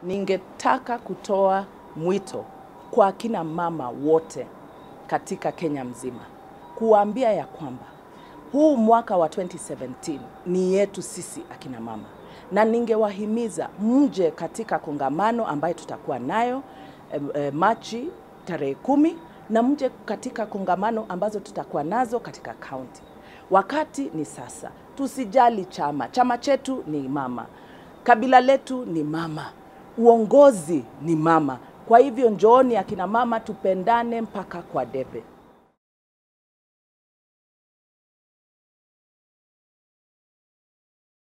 ningetaka kutoa mwito kwa akina mama wote katika Kenya mzima kuwaambia ya kwamba huu mwaka wa 2017 ni yetu sisi akina mama, na ningewahimiza mje katika kongamano ambayo tutakuwa nayo eh, eh, Machi tarehe kumi na mje katika kongamano ambazo tutakuwa nazo katika kaunti. Wakati ni sasa, tusijali chama. Chama chetu ni mama, kabila letu ni mama, uongozi ni mama. Kwa hivyo njooni akina mama, tupendane mpaka kwa debe.